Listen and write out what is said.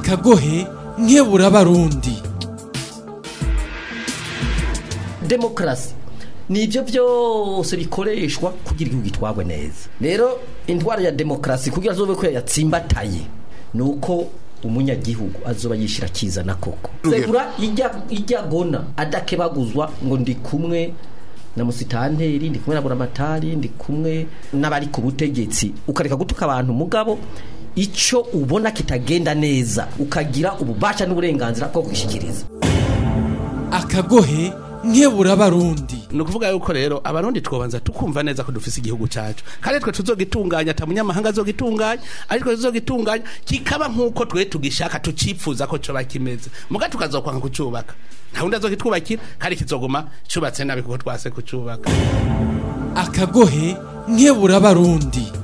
akagohe nkebura abarundi demokarasi ni ibyo byose bikoreshwa kugira igihugu gitwagwe neza rero indwara ya demokarasi kugira azobe ko yatsimbataye ni uko umunyagihugu azoba yishyira akizana koko segura ijya ijya gona adakebaguzwa ngo ndi kumwe na musitanteri ndi kumwe na buramatari ndi kumwe n'abari ku butegetsi ukareka gutuka abantu mugabo icyo ubona kitagenda neza ukagira ububasha n'uburenganzira bwo kwishyikiriza akagohe nkebura abarundi ni ukuvuga yuko rero abarundi twobanza tukumva neza ko dufise igihugu cacu kandi twe tuzogitunganya ata munyamahanga azogitunganya ariko tuzogitunganya kikaba nk'uko twe tugishaka tucipfuza ko coba kimeze muga tukazokwanga kucubaka nta wundi azogitwubakira kandi kizoguma cubatse nabi kuko twase kucubaka akagohe nkebura abarundi